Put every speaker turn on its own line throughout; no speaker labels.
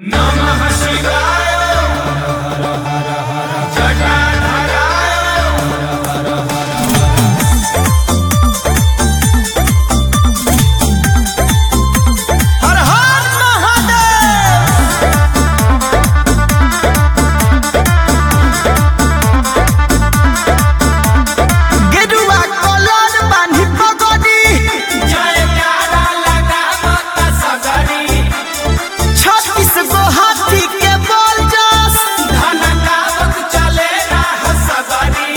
नमः शिवाय जटाधराय
हर हर महादेव गेरुआ कलर बान्ही पगड़ी
जयकारा लगावत सगरी
छत्तीस गो हाथी के बोल जस
धनकावत चले राह सगरी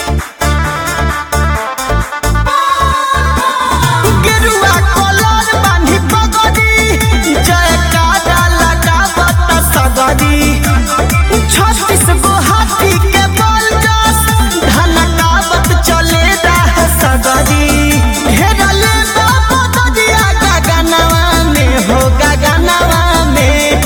गेरुआ कलर बान्ही पगड़ी जयकारा लगावत सगरी छत्तीस गो हाथी के बोल जस धनकावत चले राह सगरी घेरले बाबा ददिया गगनवा में हो गगनवा में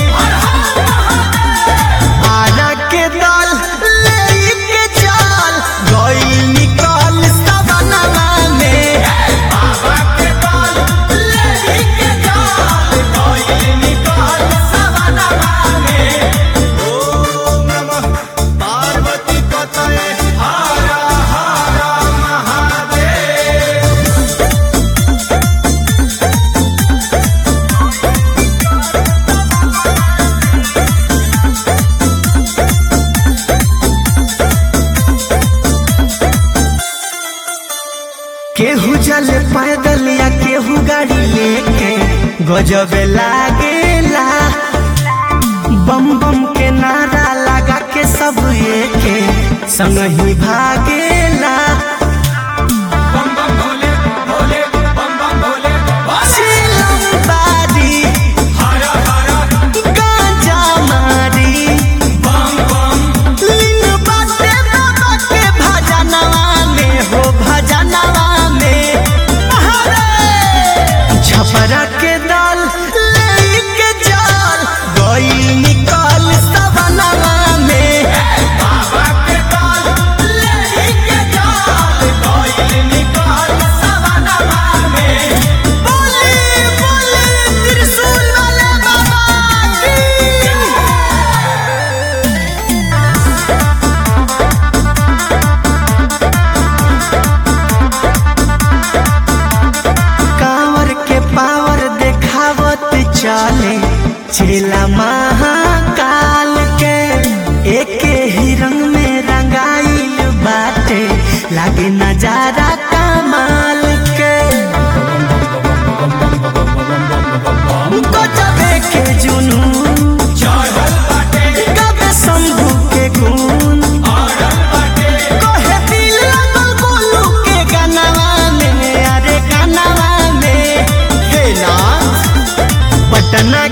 आरा के दल लेके चल गइल निकल सवनवा में
बाबा के दल लेके चल गइल निकल सवनवा में
ओम नमः पार्वती पतये
हर हर महादेव
केहू चले पैदल या केहू गाड़ी लेके गजब लागेला बम बम के नारा लगा के सब एके संग ही भागेला
बम बम भोले भोले बम बम भोले
चिलम बारी
हर हर
गांजा मारी
बम बम
लिंग बाटे बाबा के भजनवा में हो भजनवा में छपरा के दल लेके चल गई निकल सवनवा में
बाबा के दल लेके चल गइल निकल सवनवा में
बोले बोले त्रिशूल वाले बाबा की कांवर के पावर देखावत चले चेला महाकाल के एके ही रंग में रंगाइल बाटे लागे नजारा कमाल के गजबे के जुनून
चढ़ल बाटे
कबे शंभू के गुण
अड़ल बाटे
कहे दिल लगल गोलू के गानवा में अरे गानवा में हे नाथ पटना